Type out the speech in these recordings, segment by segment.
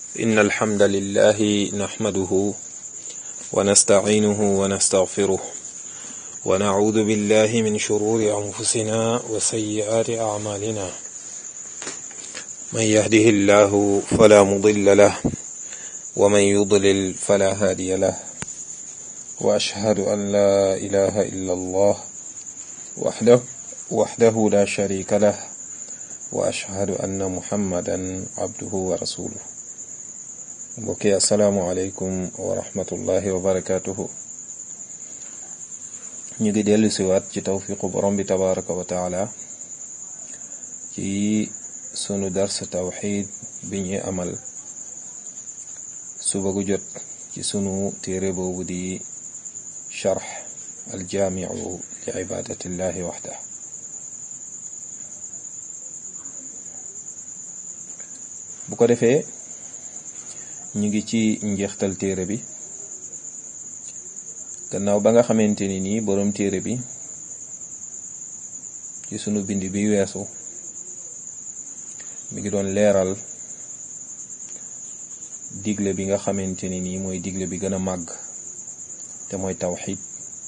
إن الحمد لله نحمده ونستعينه ونستغفره ونعوذ بالله من شرور أنفسنا وسيئات أعمالنا من يهده الله فلا مضل له ومن يضلل فلا هادي له وأشهد أن لا إله إلا الله وحده وحده لا شريك له وأشهد أن محمدا عبده ورسوله mbokki asalaamualeykum wa rahmatullahi wa barakatuhu ñu ngi dellu siwaat ci tawfiqu borom bi tabaraka wa taala ci sunu dars tawxid bi ñuy amal suba gu jot ci sunu téere boobu di charx aljaamiu li ibadatillahi waxda bu ko defee ñu ngi ci njeextal téere bi gannaaw ba nga xamante ni nii boroom téere bi ci sunu bind bi weesu mi ngi doon leeral digle bi nga xamante ni nii mooy digle bi gën a màgg te mooy tawxid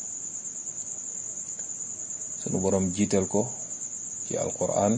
sunu boroom jiital ko ci alquran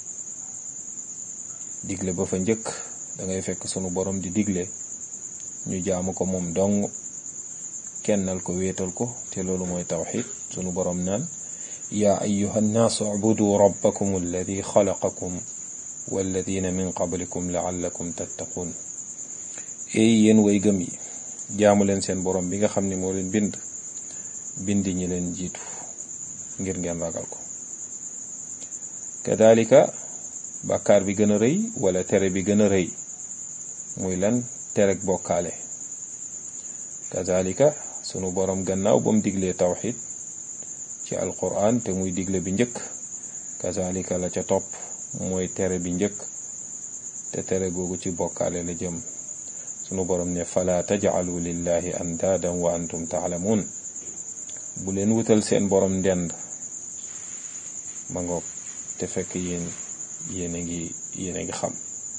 digle ba fa njëkk da ngay fekk sunu boroom di digle ñu jaamu ko moom dong kennal ko wéetal ko te loolu mooy tawxid sunu boroom naan yaa ayuha nnaasu ubudu rabbakum alladi xalaqakum walladina min qablikum laallakum tattaqun ey yéen way gëm yi jaamu leen seen boroom bi nga xam ne moo leen bind bind ñi leen jiitu ngir ngeen ragal ko kadalika bàkkaar bi gën a rëy wala tere bi gën a rëy muy lan tereg bokkaale kazalika sunu borom gannaaw ba mu diglee tawxid ci alquran te muy digle bi njëkk kazalika la ca topp mooy tere bi njëkk te tere googu ci bokkaale la jëm sunu borom ne fala tajcalu lillahi andaadan wa antum taalamuun bu leen wutal seen borom ndend ma ngoog te fekk yéen yéen a ngi yéen a ngi xam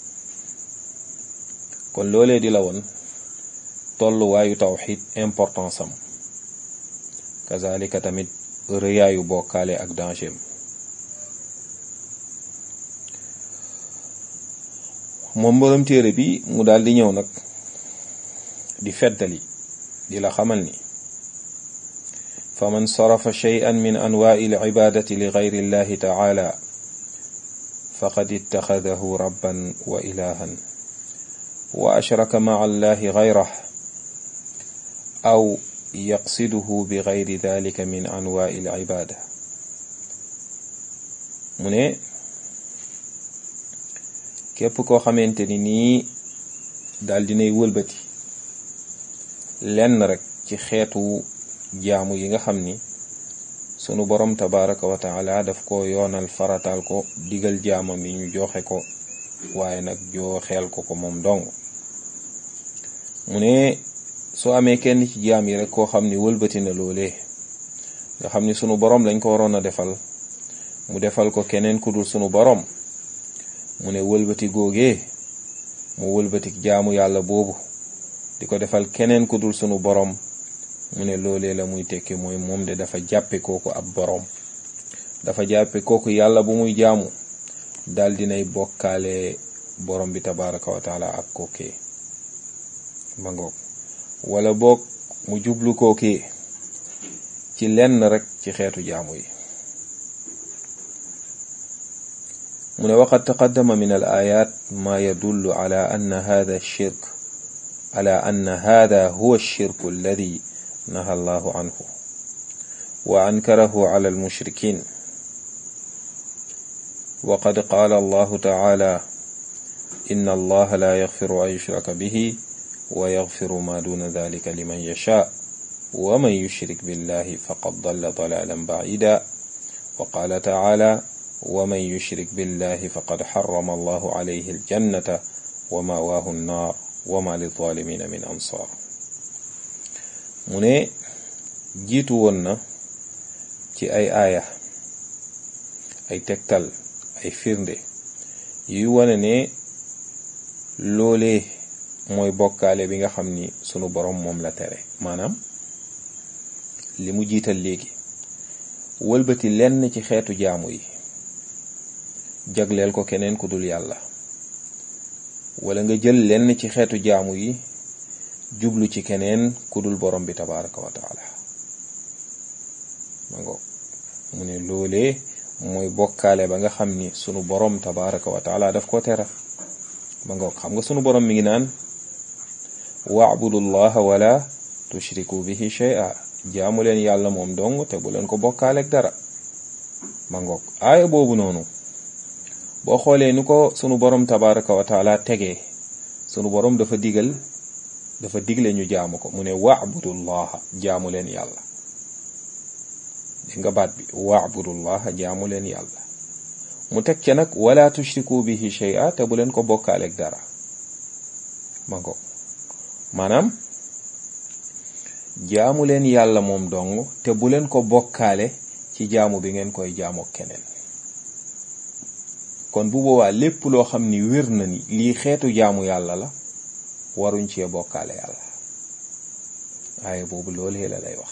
kon loolee di la woon tolluwaayu tawxid importance am kazalika tamit rëyaayu bokkaale ak danger moom borom téere bi mu daal di ñëw nag di feddali di la xamal ni fa man sarafa shay'an min anwaa'i al-ibaadati li gayri llahi taala faqad ittaxadahu rabban wa ilahan wa ashraka maca allahi gayrah aw yaqsiduhu bi gayri dalika min anwaai alcibaada mu ne képp koo xamante ni nii daal dinay wëlbati lenn rek ci xeetu jaamu yi nga xam ni sunu borom tabaraka wa taala daf ko yoonal farataal ko digal jaamam yi ñu joxe ko waaye nag jooxeel ko ko moom dong mu ne soo amee kenn ci jaam yi rek koo xam ni wëlbati na loolee nga xam ni sunu borom lañ ko waroon a defal mu defal ko keneen ku dul sunu borom mu ne wëlbati googee mu wëlbati jaamu yàlla boobu di ko defal keneen ku dul sunu borom mu ne loolee la muy tekki mooy moom de dafa jàppe kooku ab borom dafa jàppe kooku yàlla bu muy jaamu dal dinay bokkaale borom bi tabaraka wa taala ak kookee ma ngoog wala boog mu jublu kookee ci lenn rek ci xeetu jaamu yi mu ne waqad taqaddama min al ayat ma yadullu ala anna hada shirk ala anna hada huwa shirku alladi naha allahu anhu wa ankarahu ala almushrikin وقد قال الله تعالى إن الله لا يغفر أن يشرك به ويغفر ما دون ذلك لمن يشاء ومن يشرك بالله فقد ضل ضلالا بعيدا وقال تعالى ومن يشرك بالله فقد حرم الله عليه الجنة ومأواه النار وما للظالمين من أنصار mu ne jiitu woon na ci ay aaya ay tegtal ay firnde yuy wane ne loolee mooy bokkaale bi nga xam ni sunu borom moom la tere maanaam li mu jiital léegi wëlbati lenn ci xeetu jaamu yi jagleel ko keneen ku dul yàlla wala nga jël lenn ci xeetu jaamu yi jublu ci keneen ku dul borom bi tabaraka wa taala ma ngoog mu ne loolee mooy bokkaale ba nga xam ni sunu borom tabaraka wa taala daf ko tere ma ngoog xam nga sunu borom mi ngi naan waabudu llaha wala tushriku bihi shay'a jaamu leen yàlla moom dong te bu leen ko bokkaaleeg dara ma ngoog aaya boobu noonu boo xoolee ni ko sunu borom tabaraka wa taala tegee sunu borom dafa digal dafa digle ñu jaamu ko mu ne waabudullaha jaamu leen yàlla dégg nga baat bi waabudullaha jaamu leen yàlla mu teg ca nag wala tushriku bihi shay'a te bu leen ko bokkaaleeg dara ma ngoog maanaam jaamu leen yàlla moom dong te bu leen ko bokkaale ci jaamu bi ngeen koy jaamoo keneen kon bu boobaa lépp loo xam ni wér na ni lii xeetu jaamu yàlla la waruñ cee bokkaale yàlla aaya boobu loolee la lay wax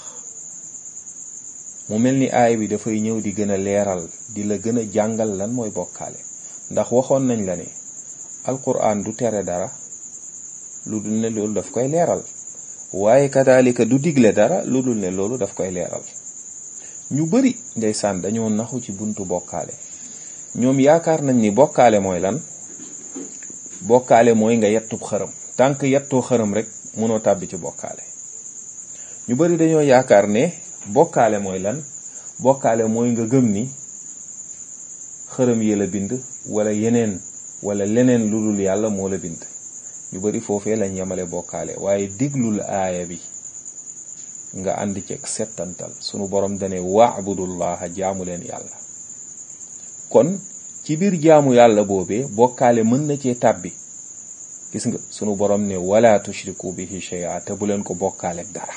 mu mel ni aaya bi dafay ñëw di gën a leeral di la gën a jàngal lan mooy bokkaale ndax waxoon nañ la ne alquran du tere dara lu dul ne loolu daf koy leeral waaye kadaalika du digle dara lu dul ne loolu daf koy leeral ñu bari ndeysaan dañoo naxu ci buntu bokkaale ñoom yaakaar nañ ni bokkaale mooy lan bokkaale mooy nga yettub xërëm tànk yettoo xërëm rek mënoo tàbbi ci bokkaale ñu bari dañoo yaakaar ne bokkaale mooy lan bokkaale mooy nga gëm ni xërëm yi la bind wala yeneen wala leneen lu dul yàlla moo la bind ñu bari foofee lañ yemale bokkaale waaye diglul aaya bi nga ànd ceeg settantal sunu borom dane waabudullaha jaamu leen yàlla kon ci biir jaamu yàlla boobee bokkaale mën na cee tàbbi gis nga sunu borom ne wala tushriku bihi shay'a te bu leen ko bokkaale dara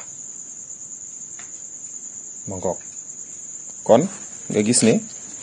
ma ngoog kon nga gis ne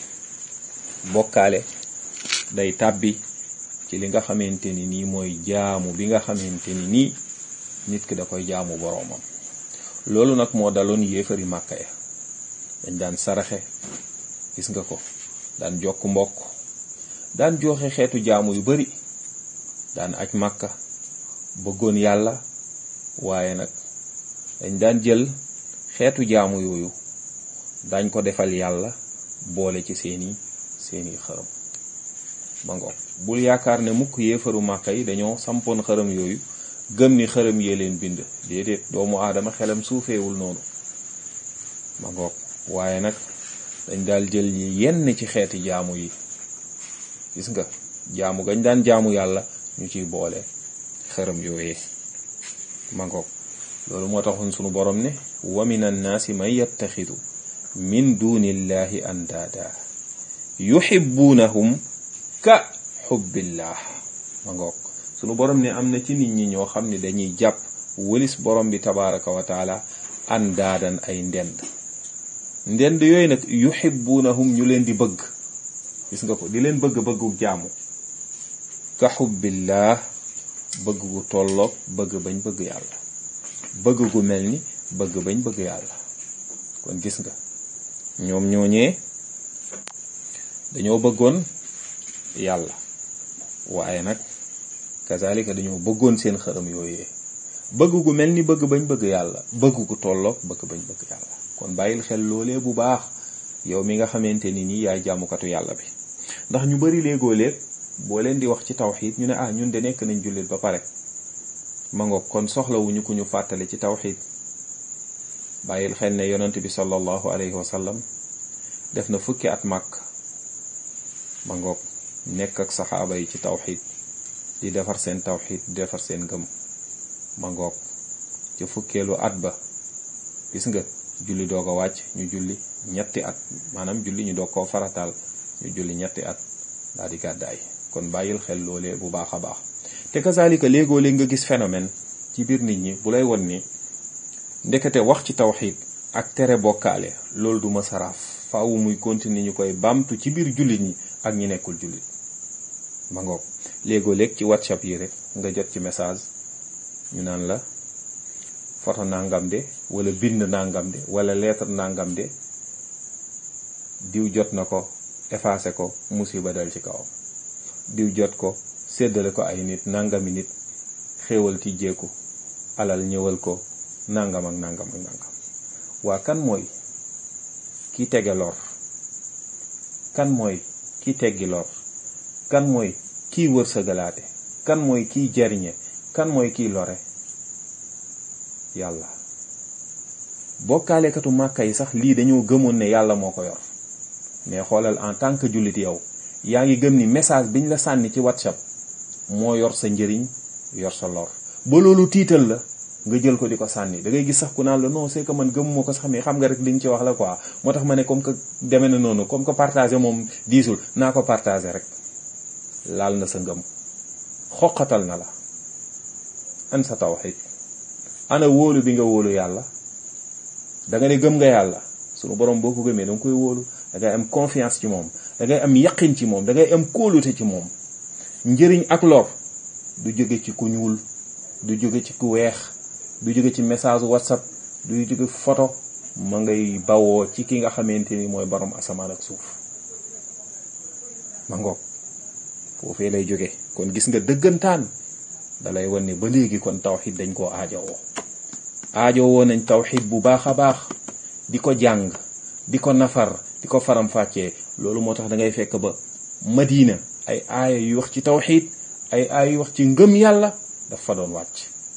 bokkaale day tàbbi ci li nga xamante ni nii mooy jaamu bi nga xamante ni nii nit ki da koy jaamu boroomam loolu nag moo daloon yéefari màkka ya dañ daan saraxe gis nga ko daan jokk mbokk daan joxe xeetu jaamu yu bari daan aj màkka bëggoon yàlla waaye nag dañ daan jël xeetu jaamu yooyu dañ ko defal yàlla boole ci seeni seeni xërëm ma ngoog bul yaakaar ne mukk yéefaru màkka yi dañoo sampoon xërëm yooyu gëm ni xërëm yee leen bind déedéet doomu aadama xelam suufeewul noonu ma ngoog waaye nag dañ daal jël yi yenn ci xeeti jaamu yi gis nga jaamu gañ daan jaamu yàlla ñu ciy boole xërëm yooyee ma ngoog loolu moo taxoon sunu borom ne wa min annaasi man yattaxidu min dunillahi andaada yuhibbunahum ka xubbillah ma ngoog sunu borom ne am na ci nit ñi ñoo xam ne dañuy jàpp wëlis borom bi tabaraka wa taala andaadan ay ndend ndend yooyu nag yuhibbunahum ñu leen di bëgg gis nga ko di leen bëgg bëggu jaamu ka xubbillah bëgg gu tolloog bëgg bañ bëgg yàlla bëgg gu mel ni bëgg bañ bëgg yàlla kon gis nga ñoom ñooñee dañoo bëggoon yàlla waaye nag kazalika dañoo bëggoon seen xërëm yooyee bëgg gu mel ni bëgg bañ bëgg yàlla bëgg gu tolloog bëgg bañ bëgg yàlla kon bàyyil xel loolee bu baax yow mi nga xamante ni nii yaay jàmmukatu yàlla bi ndax ñu bari léegoo léeg boo leen di wax ci tawxiid ñu ne ah ñun de nekk nañ jullit ba pare ma ngoog kon soxlawuñu ku ñu fàttali ci tawxiid bàyyil xel ne yonent bi sallallahu alayhi wa sallam def na fukki at màkk ma ngoog nekk ak saxaaba yi ci tawxiid di defar seen tawxiid di defar seen gëm ma ngoog ca fukkeelu at ba gis nga julli doog a wàcc ñu julli ñetti at maanaam julli ñu doog koo farataal ñu julli ñetti at daal di gàddaay kon bàyyil xel loolee bu baax a baax te kazalika léegoo léeg nga gis phénomène ci biir nit ñi bu lay won ni ndekete wax ci tawxiid ak tere bokkaale loolu du ma saraaf faawu muy continuer ñu koy baamtu ci biir jullit ñi ak ñi nekkul jullit ma ngoog léegoo léeg ci whatsapp yi rek nga jot ci message ñu naan la photo nangam de wala bind nangam de wala lettre nangam de diw jot na ko effacé ko musiba dal ci kawam diw jot ko séddale ko ay nit nangami nit xéewal ti jéeku alal ñëwal ko nangam ak nangam ak nangam waa kan mooy ki tege lor kan mooy ki teggi lor kan mooy kiy wërsëgalaate kan mooy kiy jariñe kan mooy kiy lore yàlla bokkaalekatu màkka yi sax lii dañoo gëmoon ne yàlla moo ko yor mais xoolal en tant que jullit yow yaa ngi gëm ni message biñ la sànni ci whatsapp moo yor sa njëriñ yor sa lor ba loolu tiital la nga jël ko di ko sànni da ngay gis sax ku naan la non c'est que man gëmuma ko sax mais xam nga rek liñ ci wax la quoi moo tax ma ne comme que demee na noonu comme que partagé moom diisul naa ko partagé rek laal na sa ngëm xoqatal na la an sa tawhid ana wóolu bi nga wóolu yàlla da nga ne gëm nga yàlla sunu borom boo ko gëmee da nga koy wóolu da ngay am confiance ci moom da ngay am yaqin ci moom da ngay am kóolute ci moom njëriñ ak lor du jóge ci ku ñuul du jóge ci ku weex du jóge ci message whatsapp du jóge photo ma ngay bawoo ci ki nga xamante ni mooy borom asamaan ak suuf ma ngoog foofee lay jóge kon gis nga dëggantaan dalay wan ne ba léegi kon tawxid dañ koo aajowoo aajowoo nañ tawxid bu baax a baax di ko jàng di ko nafar di ko faram fàccee loolu moo tax da ngay fekk ba madina ay aaya yu wax ci tawxid ay aaya yu wax ci ngëm yàlla dafa doon wàcc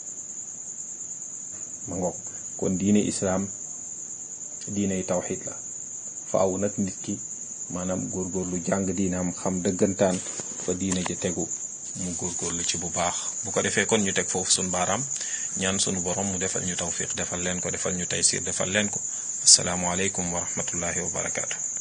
ma ngoog kon diine islaam diiney tawxid la faaw nag nit ki maanaam góorgóorlu jàng diinaam xam dëggantaan fa diine ji tegu mu góorgóorlu ci bu baax bu ko defee kon ñu teg foofu suñ baaraam ñaan sunu borom mu defal ñu tawfiq defal leen ko defal ñu taysir defal leen ko asalaamualeykum wa rahmatullahi wa barakaatu.